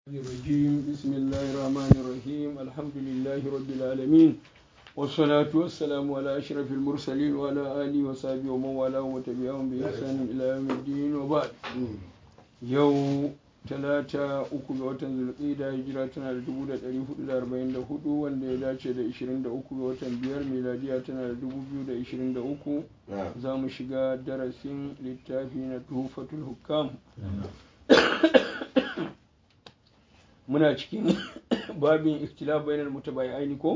الرجيم بسم الله الرحمن الرحيم الحمد لله رب العالمين والصلاة والسلام على أشرف المرسلين وعلى آله وصحبه ومن والاه وتبعهم بإحسان إلى يوم الدين وبعد يوم talata uku ga watan zulqida hijira tana da dubu da ɗari hudu da arba'in da hudu wanda ya dace da ishirin da uku ga watan biyar miladiya tana da dubu biyu da ishirin da uku za mu shiga darasin littafi na tufatul hukam muna cikin babin ikhtilaf bainal mutabayi'aini ko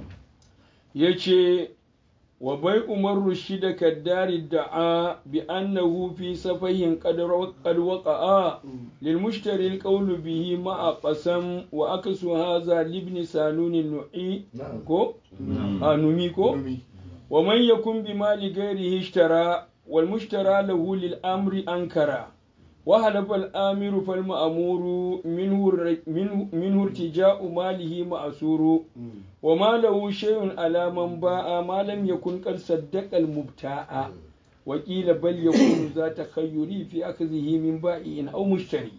yace wa bai umar rushida kaddari da'a bi annahu fi safahin qad waqa'a lil mushtari al qawlu bihi ma'a qasam wa aksu hadha li ibn sanun nu'i ko anumi ko wa man yakun bi mali ghairihi ishtara wal mushtara lahu lil amri ankara وهلف الآمر فالمأمور منه منه, منه ارتجاء ماله مأسور وما له شيء على من باع ما لم يكن قد صدق المبتاع وقيل بل يكون ذا تخيري في أخذه من بائع أو مشتري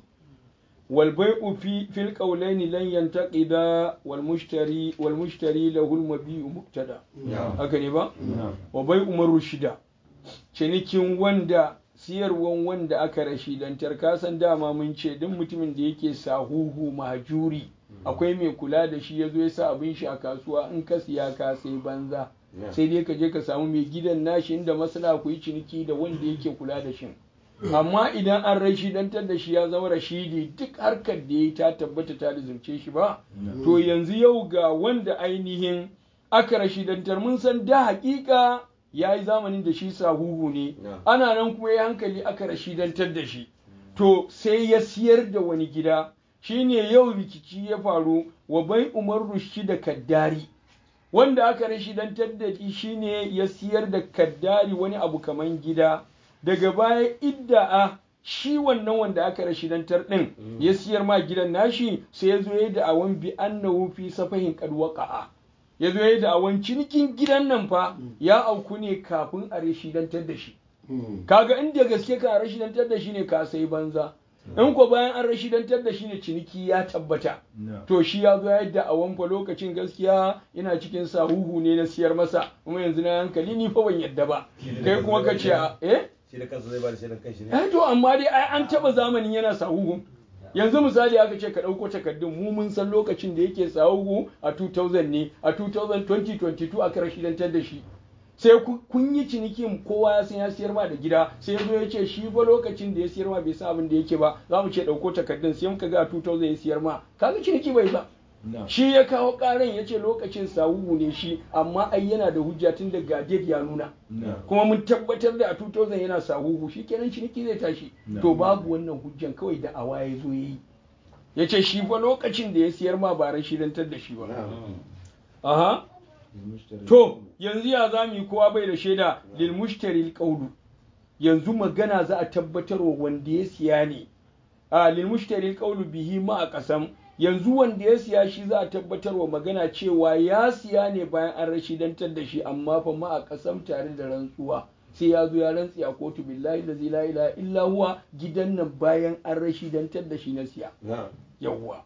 والبيع في في القولين لن ينتقدا والمشتري والمشتري له المبيع مبتدا هكذا وبيع مر الشدا cinikin wanda siyarwan wanda aka rashidantar kasan dama mun ce duk mutumin da yake sahuhu mahjuri akwai mai kula da shi ya zo ya sa abin shi a kasuwa in ka siya ka sai banza sai dai ka je ka samu mai gidan nashi inda masana ku yi ciniki da wanda yake kula da shi amma idan an rashidantar da shi ya zama rashidi duk harkar da ya ta tabbata ta lizumce shi ba to yanzu yau ga wanda ainihin aka rashidantar mun san da hakika ya yi zamanin da shi sahuhu ne ana nan kuma ya hankali aka rashidantar da shi to sai ya siyar da wani gida shine yau rikici ya faru wa bai umar rushi da kaddari wanda aka rashidantar da shi shine ya siyar da kaddari wani abu kaman gida daga baya idda'a shi wannan wanda aka rashidantar din ya siyar ma gidan nashi sai ya zo ya da awan bi annahu fi safahin qad waqa'a ya zo ya da'awan cinikin gidan nan fa ya auku ne kafin a rashidantar da shi kaga inda gaske ka rashidantar da shi ne ka sai banza in ko bayan an rashidantar da shi ne ciniki ya tabbata to shi ya zo ya da'awan fa lokacin gaskiya ina cikin sahuhu ne na siyar masa kuma yanzu na hankali ni fa ban yadda ba kai kuma ka ce eh shi da kansa zai ba da shaidan kanshi ne eh to amma dai ai an taba zamanin yana sahuhun yanzu misali aka ce ka ɗauko takardun mu mun san lokacin da yake tsawo a 2000 ne a 2022 aka rashidantar da shi sai kun yi cinikin kowa ya san ya siyar ma da gida sai zo ya ce shi ba lokacin da ya siyar ma bai san abin da yake ba za mu ce ɗauko takardun sai muka ga a 2000 ya siyar ma kaga ciniki bai ba shi ya kawo ƙaran ya ce lokacin sawuwu ne shi amma ai yana da hujja tun da gadid ya nuna kuma mun tabbatar da a 2000 yana sahuhu shi kenan ciniki zai tashi to babu wannan hujjan kawai da awa ya zo yi ya ce shi fa lokacin da ya siyar ma ba rashidantar da shi ba aha to yanzu ya za mu yi kowa bai da shaida lil mushtari qawlu yanzu magana za a tabbatar wa wanda ya siya ne a lil mushtari qawlu bihi ma a kasam yanzu wanda ya siya shi za a tabbatar wa magana cewa ya siya ne bayan an rashidantar da shi amma fa ma a kasam tare da rantsuwa sai ya zo ya rantsi a kotu billahi da la ilaha illa huwa gidan nan bayan an rashidantar da shi na siya yawwa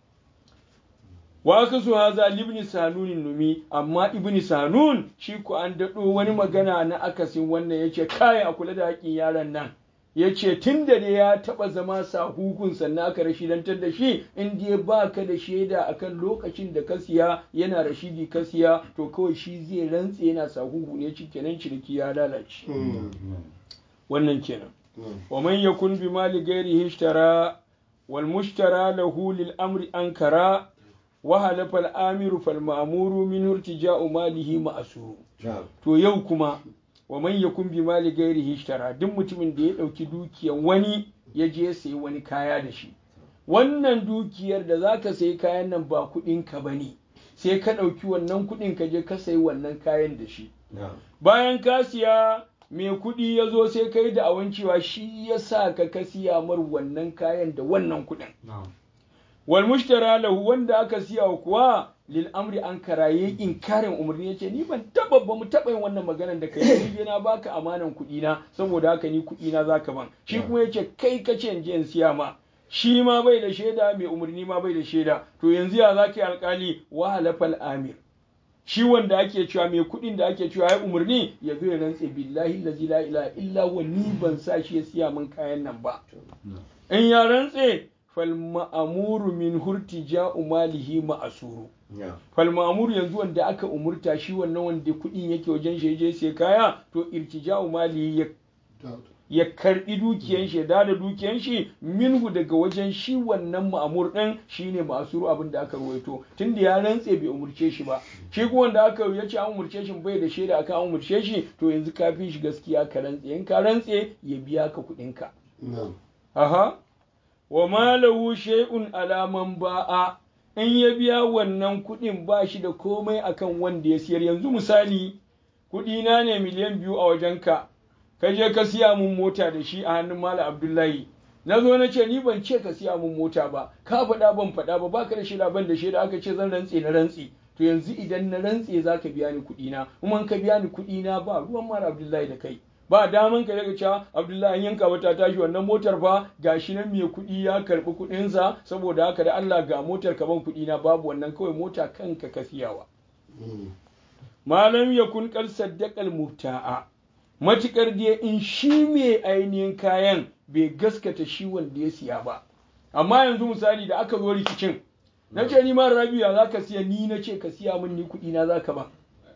wa aka so haza libni sanunin numi amma ibni sanun shi ku an daɗo wani magana na akasin wannan yace kai a kula da haƙin yaron nan ya ce tun da ya taɓa zama sahukun sannan aka rashidantar da shi in dai ba ka da shaida akan lokacin da ka siya yana rashidi ka siya to kawai shi zai rantse yana sahuhu ne ci kenan ciniki ya lalace wannan kenan wa man yakun bi mali ghairihi ishtara wal mushtara lahu lil amri ankara wa halafa al amiru fal ma'muru min irtija'u malihi ma'suru to yau kuma wa man yakun bi mali gairihi ishtara duk mutumin da ya dauki dukiyar wani ya je sayi wani kaya da shi wannan dukiyar da zaka sayi kayan nan ba kudin ka bane sai ka dauki wannan kudin ka je ka sayi wannan kayan da shi bayan ka siya mai kudi ya zo sai kai da awan cewa shi ya sa ka ka siya mar wannan kayan da wannan kudin wal mushtara lahu wanda aka siya kuwa lil amri an karaye inkarin umarni yace ni ban taba ba mu taba yin wannan maganar da kai ni na baka amanan kuɗi na saboda haka ni kuɗi na zaka ban shi kuma yace kai kace in je in siya ma shi ma bai da shaida mai umarni ma bai da shaida to yanzu ya za ka yi alkali wa halafal amir shi wanda ake cewa mai kuɗin da ake cewa ya umarni ya zo ya rantse billahi lazi la ilaha illa wa ni ban sa shi ya siya min kayan nan ba in ya rantse fal ma'amuru min hurtija'u malihi ma'asuru fal ma'amuru yanzu wanda aka umurta shi wannan wanda kuɗin yake wajen shi je sai kaya to irtija'u malihi ya ya karbi dukiyan shi da da dukiyan shi minhu daga wajen shi wannan ma'amur din shine masuru abin da aka ruwaito tunda ya rantse bai umurce shi ba shi kuma wanda aka ya ce an umurce shi bai da shaida aka an umurce shi to yanzu ka fi shi gaskiya ka rantse in ka rantse ya biya ka kuɗin ka aha wa ma lahu shay'un alaman ba'a in ya biya wannan kuɗin ba shi da komai akan wanda ya siyar yanzu misali kuɗi na ne miliyan biyu a wajenka ka je ka siya mun mota da shi a hannun Malam Abdullahi na zo na ce ni ban ce ka siya mun mota ba ka faɗa ban faɗa ba baka da shaida ban da shaida aka ce zan rantse na rantse to yanzu idan na rantse za ka biya ni kuɗi na kuma ka biya ni kuɗi na ba ruwan Malam Abdullahi da kai ba daman ka daga cewa Abdullahi an yanka wata tashi wannan motar fa gashi nan mai kuɗi ya karɓi kuɗinsa saboda haka da Allah ga motar ka ban kuɗi na babu wannan kawai mota kanka ka siyawa malam yakun qad saddaqal mubta'a matukar dai in shi mai ainihin kayan bai gaskata shi wanda ya siya ba amma yanzu misali da aka zo rikicin na ce ni ma rabiya za ka siya ni na ce ka siya min ni kuɗi na za ka ba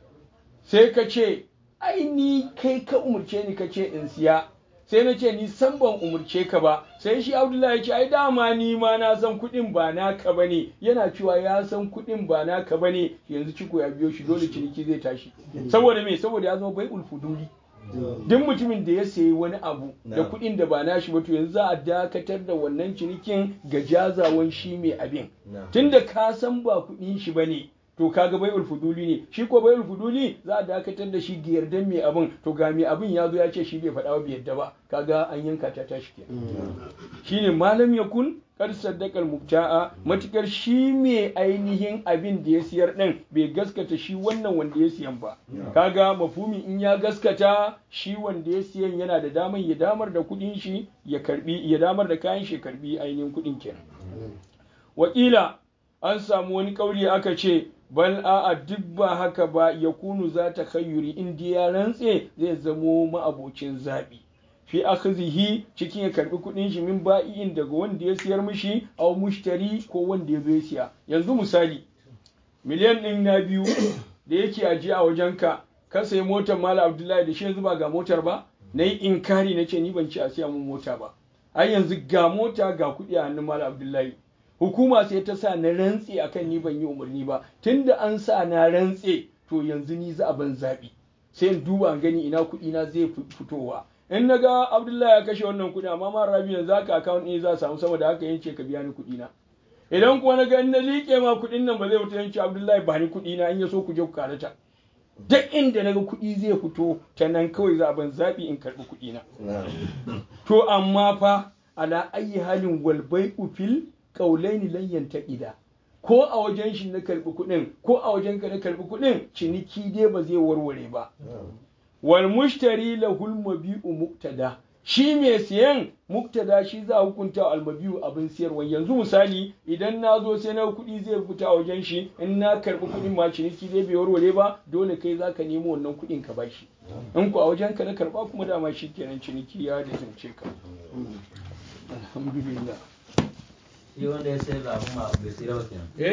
sai ka ce ai ni kai ka umurce ni ka ce in siya sai na ce ni san ban umurce ka ba sai shi abdullahi ya ce ai dama ni ma na san kuɗin ba naka ba ne yana cewa ya san kuɗin ba naka ba ne yanzu ciko ya biyo shi dole ciniki zai tashi saboda me saboda ya zama bai ulfuduli duk mutumin da ya sayi wani abu da kuɗin da ba nashi ba to yanzu za a dakatar da wannan cinikin ga jazawan shi mai abin tunda ka san ba kuɗin shi bane to kaga bai ulfuduli ne shi ko bai ulfuduli za a dakatar da shi ga yardan mai abin to ga mai abin ya zo ya ce shi bai faɗa ba bai yarda ba kaga an yanka ta tashi ke shine malam yakun kar saddakar mubta'a matukar shi mai ainihin abin da ya siyar din bai gaskata shi wannan wanda ya siyan ba kaga mafumi in ya gaskata shi wanda ya siyan yana da daman ya damar da kudin shi ya karbi ya damar da kayan shi karbi ainihin kudin kenan wakila an samu wani kauri aka ce bal a'a duk ba haka ba ya kunu za ta kayyuri in ya rantse zai zamo ma'abocin zaɓi fi akhzihi cikin ya karbi kudin shi min ba'i'in daga wanda ya siyar mishi aw mushtari ko wanda ya zo ya siya yanzu misali miliyan din na biyu da yake ajiye a wajenka ka sayi motar Malam Abdullahi da shi yanzu ba ga motar ba na yi inkari na ce ni ban ci a siya mun mota ba ai yanzu ga mota ga kuɗi a hannun Malam Abdullahi hukuma sai ta sa na rantse akan ni ban yi umarni ba tunda an sa na rantse to yanzu ni za a ban zaɓi sai in duba gani ina kuɗi na zai fitowa in na ga abdullahi ya kashe wannan kuɗi amma ma rabi yanzu haka account ɗin za a samu saboda haka yance ka biya ni kuɗi na idan kuma na ga in na liƙe ma kuɗin nan ba zai fita yance abdullahi ba ni kuɗi na in ya so ku je ku karata duk inda na ga kuɗi zai fito ta nan kawai za a ban zaɓi in karɓi kuɗi na to amma fa ala ayi halin walbai ufil kaulaini lan yantaqida ko a wajen shi na karɓi kuɗin ko a wajen ka na karɓi kuɗin ciniki dai ba zai warware ba wal mushtari lahul mabi'u muktada shi mai siyan muktada shi za a hukunta almabi'u abin siyarwa yanzu misali idan na zo sai na kuɗi zai fita a wajen shi in na karɓi kuɗin ma ciniki zai bai warware ba dole kai za ka nemo wannan kuɗin ka bashi in ku a wajen ka na karɓa kuma dama shi kenan ciniki ya da zance ka alhamdulillah shi wanda ya sayar da abin ma bai sayar ba kenan